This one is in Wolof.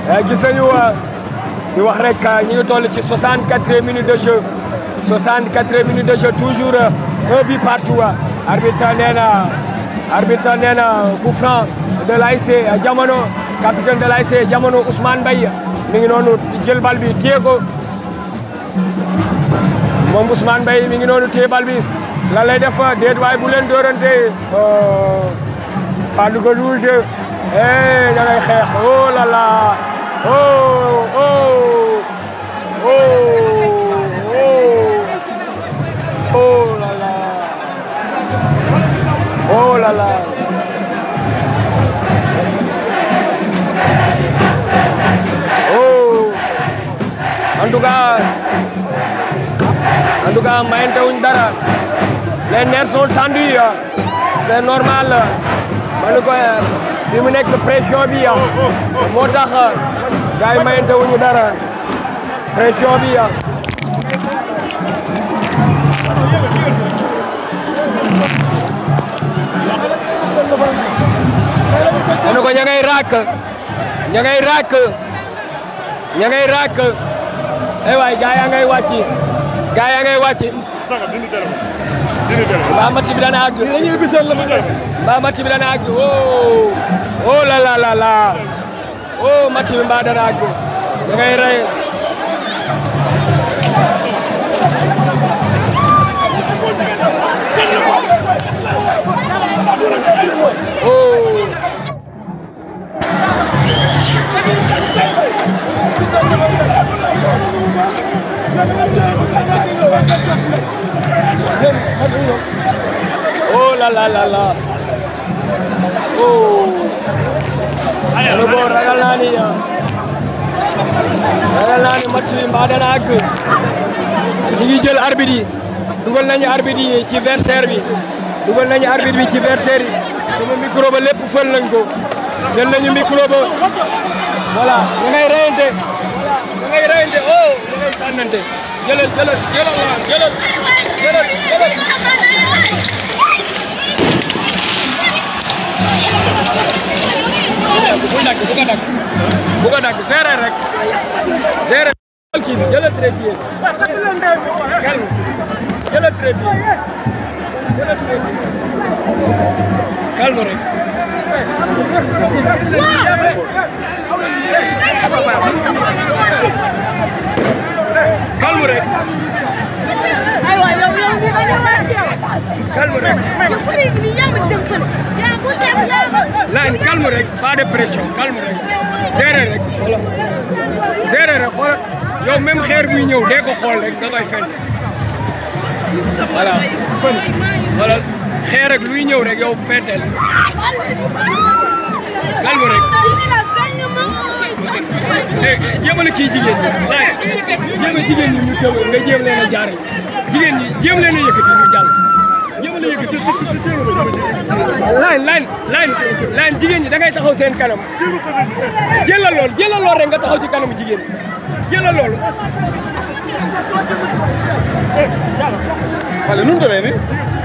gis nañu di wax rek ñu ngi toll ci 64 minutes de jeu 64 minutes de jeu toujours un but partout arbitre nee na arbitre nee na coup franc de l'ASC Jamono capitaine de l'ASC Jamono Ousmane Mbaye mi ngi noonu jël bal bi téye ko moom Ousmane Mbaye mi ngi noonu téye bal bi lan lay def déet waay bu leen dóorante Fallou Gueye de eh da ngay xeex oh là là oh oh oh oh oh là là oh là là oh en tout cas en tout cas mayante wuñ dara les nerfs sont tendus c'est normal ma ne ko fi mu nekk pression bi moo tax gars yi mayante wuñu dara pression bi ma ne ko ña ngay raak ña ngay raak ña ngay raak ay waay gars yaa ngay wàcc gars yaa ngay wàcc mbaa match bi dana àgg mbaa match bi dana àgg oh oh la la la la oh match bi mbaa dana àgg da ngay rey oh oh la la la la oh ano bo ragal naa ni ragal naa ni match bi mbaa dana àgg ñu ngi jël arbitre yi dugal nañu arbitre yi ci versaire bi dugal nañu arbitre bi ci versaire yi sama micro ba lépp fël nañ ko jël nañu micro ba voilà da ngay reyante da ngay reyante oh da ngay sànnante jëlal jëlal jëlal jëlal jëlal jëlal bu dakk bu ko dakk bu ko dakk seere rek seere kii jëlal trépied calme jëlal trépied jëlal trépied calme rek calme rek aywa yow yow bi ma ñëwaat yow. calme rek yow bu dee nii yaa ma dem fan. yaa bu dem yaa ma. Line calme rek pas de pression calme rek géré rek voilà géré rek xoolal yow même xeer buy ñëw dee ko xool rek da koy fenn voilà fën voilà xeer rek luy ñëw rek yow fenteel calme rek eh jéemal a kii jigéen ñi laaj jéem a jigéen ñi ñu tëw nga jéem leen a jaare jigéen ñi jéem leen a yëkkati ñu jàll jéemal a yëkkati line line line line jigéen ñi da ngay taxaw seen kanam jëlal lool jëlal lool rek nga taxaw ci kanamu jigéen ñi jëlal lool wala nu mu demee nii